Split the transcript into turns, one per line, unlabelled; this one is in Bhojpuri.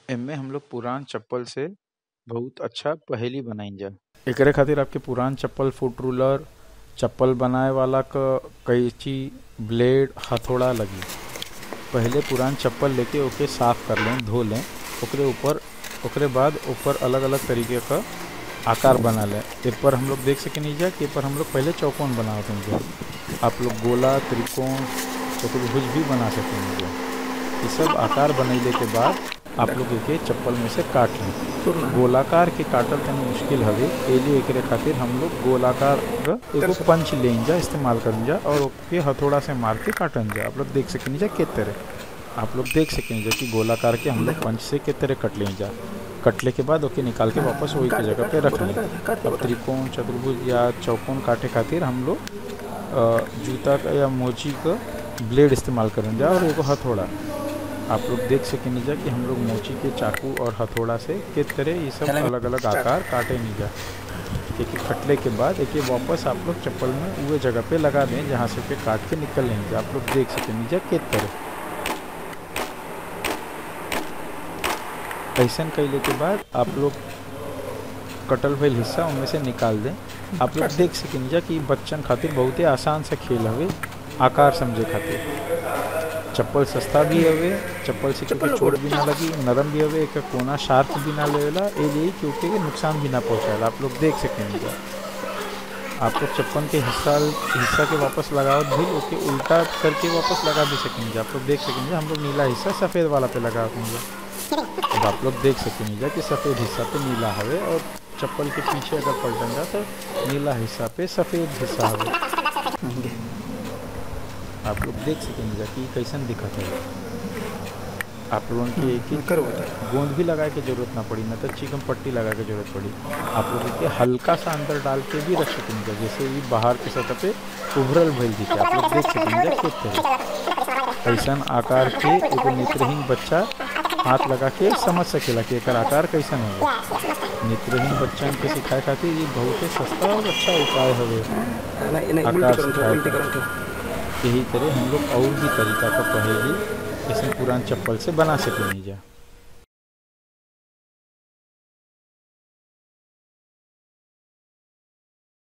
एमे हम लोग पुरान चप्पल से बहुत अच्छा पहेली बनाइजा एकरे खातिर आपके पुरान चप्पल फुट रूलर चप्पल बनाए वाला क कैंची ब्लेड हथौड़ा लगी पहले पुरान चप्पल लेके ओके साफ कर लें धो लें ओकरे ऊपर ओकरे बाद ऊपर अलग अलग तरीके का आकार बना लें ए पर हम लोग देख सकें जा कि ए पर हम लोग पहले चौकोन बनावत हैं आप लोग गोला त्रिकोण चतुर्भुज भी बना सकेंगे ये सब आकार बनैले के बाद आप लोग एके चप्पल में से काट लें गोलाकार के काटल तनी मुश्किल हवे एलिए एकरे खातिर हम लोग गोलाकार क एगो पंच लें जा इस्तेमाल करन जा और ओके हथौड़ा से मार के काटन जा आप लोग देख सकें जा के तरह आप लोग देख सकें जा कि गोलाकार के हम लोग पंच से के तरह कट लें जा कटले के बाद ओके निकाल के वापस वही के जगह पे रख लें अब त्रिकोण चतुर्भुज या चौकोन काटे खातिर हम लोग अ, जूता का या मोची का ब्लेड इस्तेमाल करन जा और एगो हथौड़ा आप लोग देख सकें जा कि हम लोग मोची के चाकू और हथौड़ा से किस तरह ये सब अलग अलग आकार काटे नहीं जा एक एक कटले के बाद एक एक वापस आप लोग चप्पल में उहे जगह पे लगा दें जहाँ से के काट के निकल लेंगे आप लोग देख सकें जा किस तरह ऐसा कैले के बाद आप लोग कटल भइल हिस्सा उनमें से निकाल दें आप लोग देख सकें जा कि बच्चन खातिर बहुत ही आसान से खेल हवे आकार समझे खातिर चप्पल सस्ता भी हवे चप्पल से क्योंकि चोट भी ना लगी नरम भी हवे एक कोना शार्प भी ना लेवेला ए लिए क्योंकि के नुकसान भी ना पहुंचाएला आप लोग देख सकेंगे आप लोग चप्पल के हिस्सा हिस्सा के वापस लगावत भी ओके उल्टा करके वापस लगा भी सकेंगे आप लोग देख सकेंगे हम लोग नीला हिस्सा सफ़ेद वाला पे लगा देंगे अब आप लोग देख सकेंगे कि सफ़ेद हिस्सा पे नीला हवे और चप्पल के पीछे अगर पलटन जा तो नीला हिस्सा पे सफ़ेद हिस्सा हवे आप लोग देख सकेंगे कि कैसन दिखत है आप लोगों के एक ही गोंद भी लगाए के जरूरत ना पड़ी ना तो चिकन पट्टी लगा के जरूरत पड़ी आप लोग के हल्का सा अंदर डाल के भी रख सकेंगे जैसे ये बाहर के सतह पे उभरल भइल दिखे आप लोग देख सकेंगे किस तरह ऐसन आकार के एगो नेत्रहीन बच्चा हाथ लगा के समझ सकेला कि एकर आकार कैसन होगा नेत्रहीन बच्चन के सिखाए खातिर ये बहुत ही सस्ता और अच्छा उपाय हवे आकार सिखाए का। यही तरह हम लोग और भी तरीका का पहेली जैसे पुरान चप्पल से बना सकेंगे जा